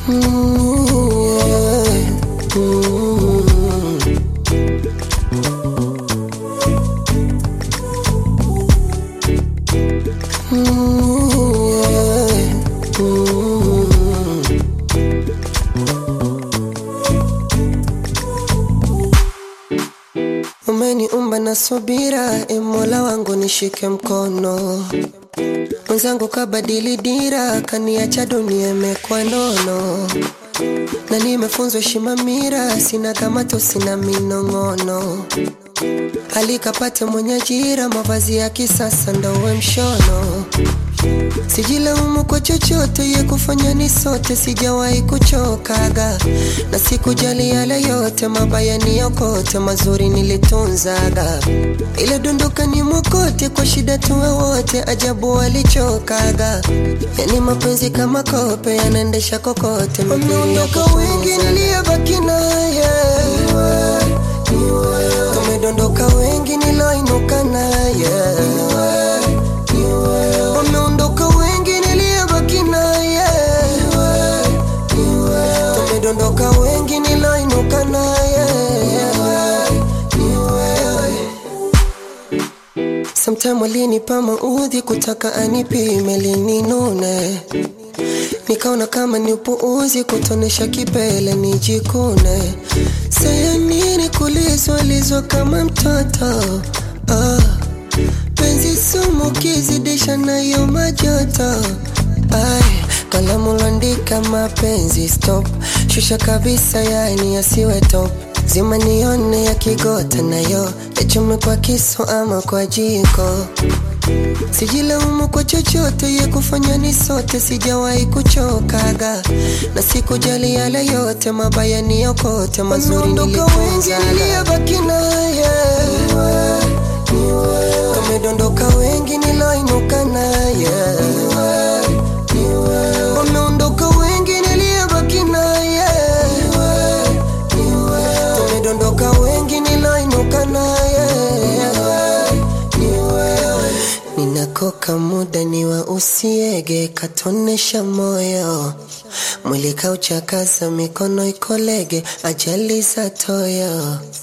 Mm, yeah. Mm. Mm, yeah. Mm. Umeniumba na subira, e Mola wangu nishike mkono. Mwenzangu kabadili dira, kaniacha dunia imekuwa nono, na nimefunzwa heshima mira, sina kamato, sina minong'ono. Alikapate mwenye ajira, mavazi ya kisasa ndo uwe mshono. Sijilaumu kwa chochote, ye kufanya ni sote, sijawahi kuchokaga na sikujali yale yote, mabaya ni yokote, mazuri nilitunzaga. Ile dondoka ni mokote, kwa shida tuwe wote, ajabu walichokaga. Yani mapenzi kama kope, yanaendesha kokote, wameondoka wengi, niliyebaki naye Tumedondoka wengi, niloinuka naye Wameondoka wengi, niliyebaki naye Tumedondoka wengi, niloinuka naye Sometime walinipa maudhi kutaka anipime lininune Nikaona kama ni upuuzi kutonesha kipele nijikune Saya nini kulizwalizwa kama mtoto ah. Penzi sumu kizidisha nayo majoto Ay, kalamu landika mapenzi stop Shusha kabisa yani yasiwe top Zima nione ya kigota nayo Echume kwa kisu ama kwa jiko Sijilaumu kwa chochote, ye kufanya ni sote, sijawahi kuchokaga na sikujali yale yote, mabaya ni yokote, mazuri nilitunzaga. Niliyebaki naye Tumedondoka wengi, niloinuka naye Wameondoka wengi, niliyebaki naye Tumedondoka wengi, niloinuka naye Ninakoka muda ni wa usiege, katonesha moyo mwili kauchakaza, mikono ikolege, ajali za toyo